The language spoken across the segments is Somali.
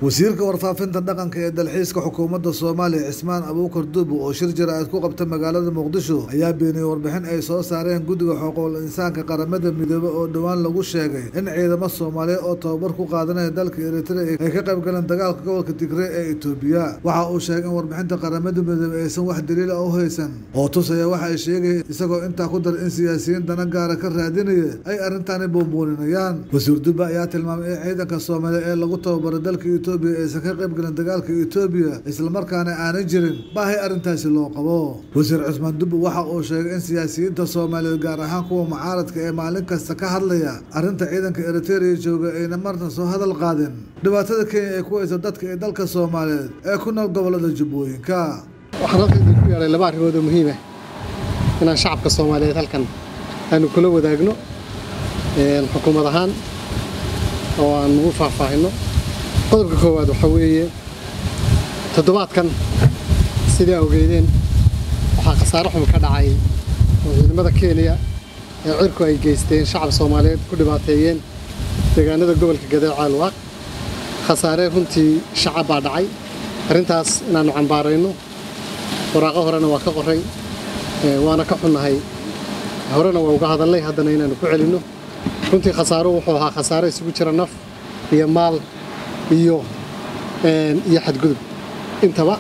wasiirka warfaafinta dhaqanka ee dalxiiska xukuumadda soomaaliya cismaan abuukar duubu oo shir jaraa'id ku qabta magaalada muqdisho ayaa beeniyey warbixin ay soo saareen guddiga xuquuqul insaanka qaramada midoobe oo dhowaan lagu sheegay in ciidamo soomaaliyeed oo tababar ku qaadanaya dalka eritrea ay ka qayb galeen dagaalka gobolka tigre ee etoobiya waxa uu sheegay in warbixinta qaramada midoobe aysan wax daliila u haysan oo tusaya waxa ay sheegayeen isagoo intaa ku dar in siyaasiyiin dana gaara ka raadinaya ay arrintaani buunbuuninayaan wasiir dubba ayaa tilmaamay in ciidanka soomaaliya ee lagu tababaray dalka etoobiya aysan ka qayb galin dagaalka etoobiya islamarkaana aanay jirin baahay arrintaasi loo qabo wasiir cusmaan dubbe waxa uu sheegay in siyaasiyiinta soomaaliyeed gaar ahaan kuwa mucaaradka ee maalin kasta ka hadlaya arrinta ciidanka eritereya jooga ayna marna soo hadal qaadin dhibaatada kenya ay ku hayso dadka ee dalka soomaaliyeed ee ku nool gobolada jubbooyinka waxaan halkan idinku yeedhay laba arrimood oo muhiim ah inaan shacabka soomaaliyeed halkan aanu kula wadaagno xukuumad ahaan oo aan ugu faahfaahinno qodobka koowaad waxaa weeye toddobaadkan sidaa ogeydeen waxaa khasaare xun ka dhacay oo ciidamada kenya ee cirku ay geysteen shacab soomaaliyeed ku dhibaateeyeen deegaanada gobolka gadeec caalwaaq khasaare runtii shacab baa dhacay arrintaas inaannu cambaarayno waraaqo horena waa ka qoray waana ka xunnahay horena waa uga hadallay haddana inaannu ku celinno runtii khasaaruhu wuxuu ahaa khasaare isugu jira naf iyo maal iyo iyo xadgudub intaba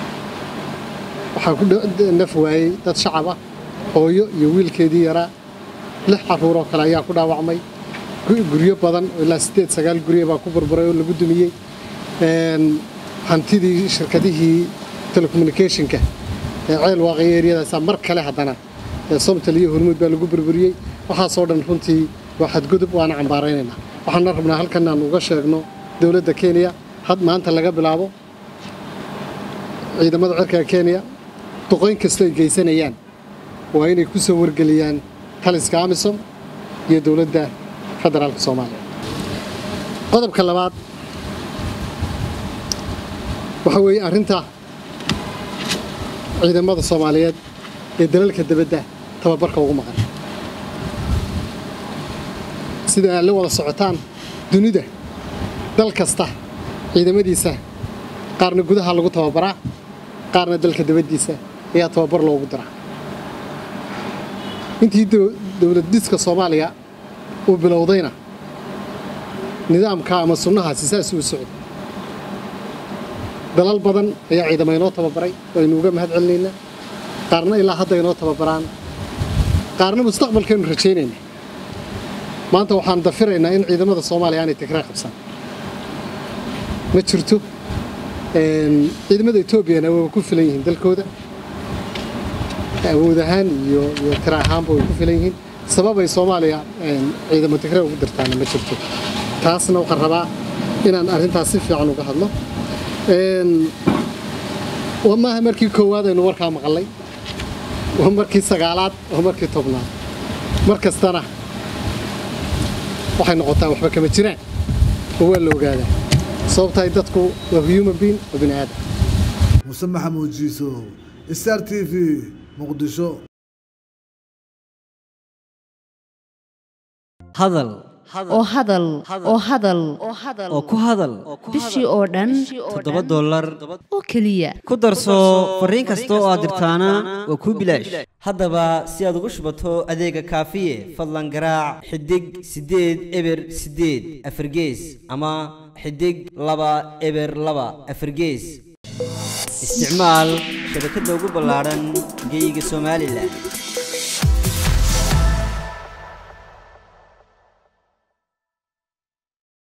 waxaa ku naf waayey dad shacab ah hooyo iyo wiilkeedii yaraa lix carruuroo kale ayaa ku dhaawacmay guryo badan oo ilaa siddeed sagaal guryo baa ku burburay oo lagu dumiyey hantidii shirkadihii telecommunicationka ee ceel waaqaya eryadaasaa mar kale haddana somtal iyo hormuud baa lagu burburiyey waxaasoo dhan runtii waa xadgudub waana cambaaraynaynaa waxaana rabnaa halkan aan uga sheegno dowladda kenya had maanta laga bilaabo ciidamada cirka kenya duqoyn kastoo ay geysanayaan waa inay ku soo wargeliyaan taliska amisom iyo dowladda federaalka soomaaliya qodobka labaad waxaa weeye arrinta ciidamada soomaaliyeed ee dalalka dibadda tababarka ugu maqan sida aad la wada socotaan dunida dal kasta ciidamadiisa qaarna gudaha lagu tababaraa qaarna dalka dabaddiisa ayaa tababar loogu diraa intii dowlad dhiska soomaaliya uu bilowdayna nidaamka ama sunnahaasi saas uu socday dalal badan ayaa ciidamo inoo tababaray waynu uga mahad celinaynaa qaarna ilaa hadda inoo tababaraan qaarna mustaqbalkaynu rajaynaynaa maanta waxaan dafiraynaa in ciidamada soomaaliya aanay tigree qabsan ma jirto ciidamada etoobiyana wayba ku filan yihiin dalkooda awood ahaan iyo iyo tira ahaanba way ku filan yihiin sababay soomaaliya ciidamo tigree ugu dirtaana ma jirto taasna waxaan rabaa inaan arrintaas si fiican uga hadlo maaha markii koowaad aynu warkaa maqallay waa markii sagaalaad waa markii tobnaad mar kastana waxay noqotaa waxba kama jiraan oo waa la ogaadaa sababtahay dadku waa human being oo bini aadam muse maxamuud jiiso star t v muqdisho hadal oo hadal oo hadal oo ku hadal bishii oo dhan toddoba dollar oo keliya ku darso fariin kasta oo aad dirtaana waa kuu bilaash haddaba si aad ugu shubato adeega kaafiye fadlan garaac xidig siddeed eber siddeed afargees ama xidig laba eber laba afargees isticmaal shabakadda ugu ballaadhan geyga somalilan